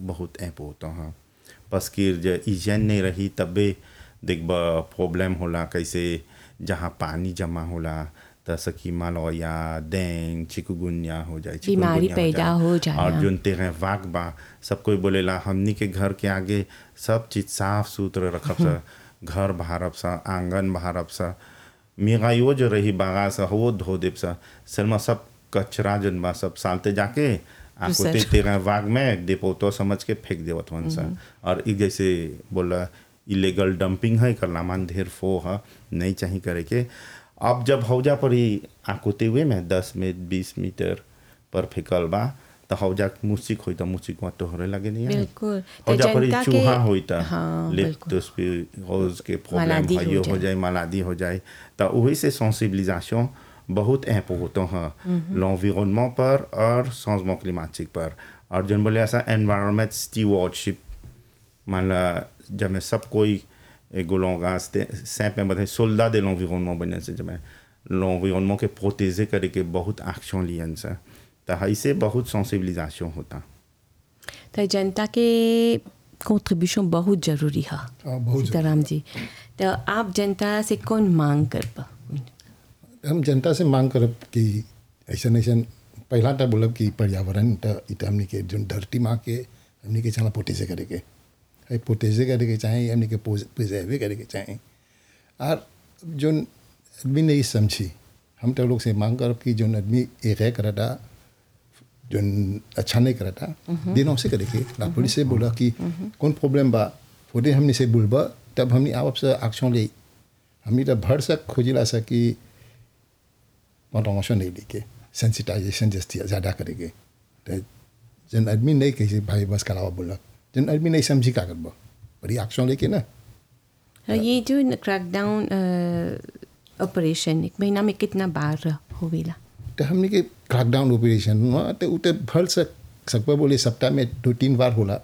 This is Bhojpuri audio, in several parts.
बहुत ऐप होता है बस कि जे हिजन नहीं रही तबे देखब प्रॉब्लम होला कैसे जहाँ पानी जमा होला त सकी मलौया डेंग चिकुगुनिया हो जाए बीमारी चिकुनगुनिया पैदा हो जाला। और जोन तेरे वाक बा सब कोई बोलेला हमनी के घर के आगे सब चीज साफ सुथरा रखब सा घर बहारब सा आंगन बहारब सा मेगाइयो जो रही बागा सा वो धो देब सा सलमा सब कचरा जन बा सब सालते जाके आकोते दूसर। तेरा वाग में डिपोतो समझ के फेंक देवत वन सा और ई जैसे बोला इलीगल डंपिंग है करना मान ढेर फो है नहीं चाहिए करे के अब जब हौजा पर ही आकोते हुए में दस में बीस मीटर पर फेंकल बा तो हौजा मुसिक होई तो मुसिक वहाँ तोहरे लगे नहीं है बिल्कुल। तो हौजा पर ही जनता के- चूहा होई तो हाँ, लेप्टोस्पिरोज के प्रॉब्लम मालादी हो हइयो हो जाए। जाए मालादी हो जाए तो वही से सेंसिबिलिसation बहुत important है l'environnement पर और changement climatique पर और जन बोले ऐसा environment stewardship मान ला जब मैं सब कोई एगो लॉन्गा सैप में बताए सोल्दा de l'environnement बने से जब मैं l'environnement के प्रोटेजे करे के बहुत एक्शन लियन से तो ऐसे बहुत सेंसिबिलिसation होता तो जनता के कंट्रीब्यूशन बहुत जरूरी है हाँ, बहुत सीताराम जी तो आप जनता से कौन मांग कर पा हम जनता से मांग करब कि ऐसा ऐसा पहला तो बोलब कि पर्यावरण तो इत हमनी के जो धरती माँ के हमनी के चला पोटेजे करे के है पोटेजे करे के चाहे हमनी के प्रिजर्वे करे के चाहे और जो आदमी नहीं समझी हम तो लोग से मांग करब कि जो आदमी एक है करता जो अच्छा नहीं करता दिनों से करे के ला पुलिस से बोला कि कौन प्रॉब्लम बा फोटे हमने से बोलबा तब हमने आप से एक्शन ले हमने तो भर सक खोजिला सा कि मोटिवेशन नहीं लेके सेंसिटाइजेशन जस्ती ज़्यादा करेंगे तो जन आदमी नहीं कही भाई बस करावा बोला जन आदमी नहीं समझी का करबा बड़ी एक्शन लेके ना ये जो क्रैकडाउन ऑपरेशन एक महीना में कितना बार होवेला तो हमने के क्रैकडाउन ऑपरेशन हुआ तो उते भर सक सकबा बोले सप्ताह में दो तीन बार होला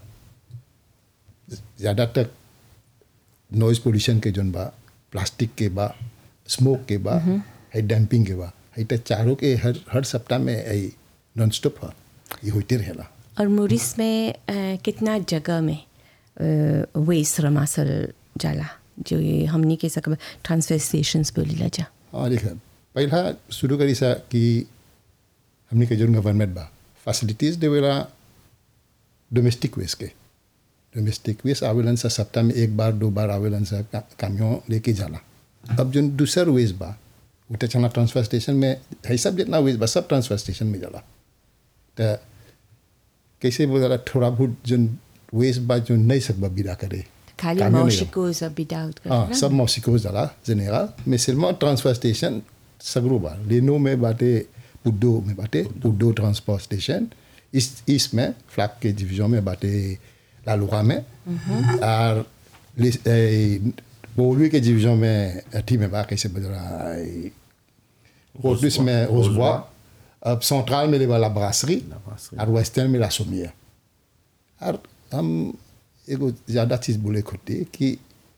ज़्यादा तक नॉइज पोल्यूशन के जोन बा प्लास्टिक के बा स्मोक के बा है डैम्पिंग के बा है तो चारों के हर हर सप्ताह में है नॉन स्टॉप है ये होते रहेला और मोरिस में अ, कितना जगह में वेस्ट रमासल जाला जो ये हमनी के सकब ट्रांसफर स्टेशंस बोलीला जा हाँ देख पहला शुरू करी सा कि हमने के जोन गवर्नमेंट बा फैसिलिटीज देवेला डोमेस्टिक वेस्ट के डोमेस्टिक वेस्ट आवेलन सा सप्ताह में एक बार दो बार आवेलन सा का, कामियों लेके जाला अब जो दूसर वेस्ट बा उठे चना ट्रांसफर स्टेशन में है सब जितना वेस्ट बा सब ट्रांसफर स्टेशन में जाला तो कैसे बोला थोड़ा बहुत जो वेस्ट बा जो नहीं सकबा बिदा करे खाली कामियों नहीं मौशिको सब बिदा आउट हाँ कर सब मौसिको जला general mais seulement transfer station सगरो बा लेनो में बाटे पुड्डो में बाटे पुड्डो ट्रांसपोर्ट स्टेशन इस इस में फ्लैग के डिवीजन में बाटे लालुका में और लिस- ए, बोलवी के डिवीजन में अठी में बा कैसे बज रहा है Rotus में रोजबुआ अब सेंट्रल में ले वाला ब्रासरी brasserie. और वेस्टर्न में ला सोमिया और हम एगो ज़्यादा चीज़ बोले खुदी कि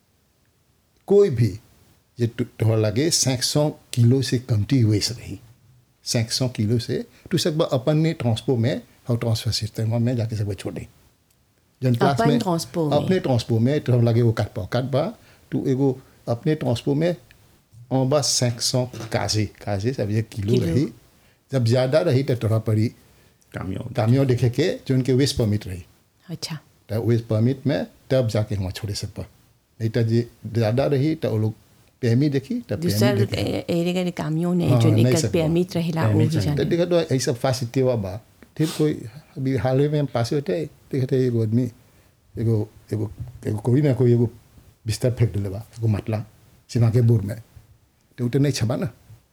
कोई भी ये तो- तोहर लगे 500 किलो से कमती वेस्ट रही 500 किलो से तो सब अपन ने ट्रांसपो में और ट्रांसफर सिस्टम में जाके सब छोड़े जन क्लास अपन में ट्रांसपो में। अपने ट्रांसपो में तो लगे वो काट पा काट बा तो एगो अपने ट्रांसपो में en bas 500 काजे काजे ça veut dire kilo kilo. रही जब ज़्यादा रही तो तोहरा पड़ी कामियों कामियों देखे के जो उनके वेस्ट परमिट रही अच्छा तो वेस्ट परमिट में तब जाके वहाँ छोड़े सब पर नहीं तो जे ज़्यादा रही तो वो लोग पेमी देखी तो पेमी दूसर देखी एरिया के कामियों ने हाँ, जो नहीं निकल सकबा। परमिट रहेला Permit वो भी चाहिए। तो जाने देखा तो ऐसा फैसिलिटी हुआ बा फिर कोई अभी हाल ही में हम पास होते हैं देखते हैं एगो आदमी एगो एगो एगो कोई ना कोई एगो बिस्तर फेंक दिले बा एगो मतला सीमा के बोर में तो उठे नहीं छबा ना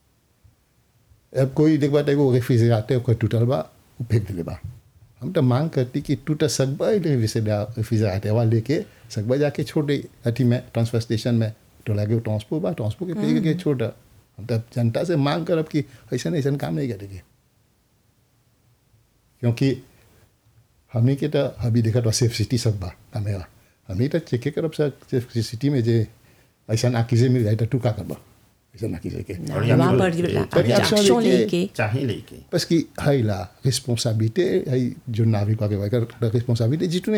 अब कोई देख बात एगो रेफ्रिजरेटर कोई टूटल बा वो फेंक दिले बा हम तो मांग करती कि टूटा सकबा रेफ्रिजरेटर वाला लेके सकबा जाके छोड़ दे अथी में ट्रांसफर स्टेशन में तो लगे वो ट्रांसपो बा ट्रांसपो के पे के छोड़ हम तो जनता से मांग करब कि ऐसा ऐसा काम नहीं करेंगे क्योंकि हमने के तो अभी देखा तो सेफ सिटी सब बा हमें हमने तो चेक करब सेफ सिटी में जे ऐसा नाकीजे मिल जाए तो तू का करबा ऐसा नाकीजे के और वहाँ यहाँ पर पे- जो पर action एक्शन लेके- लेके चाहिए लेके parce que hay la responsabilité hay जो नागरिक का responsabilité जितने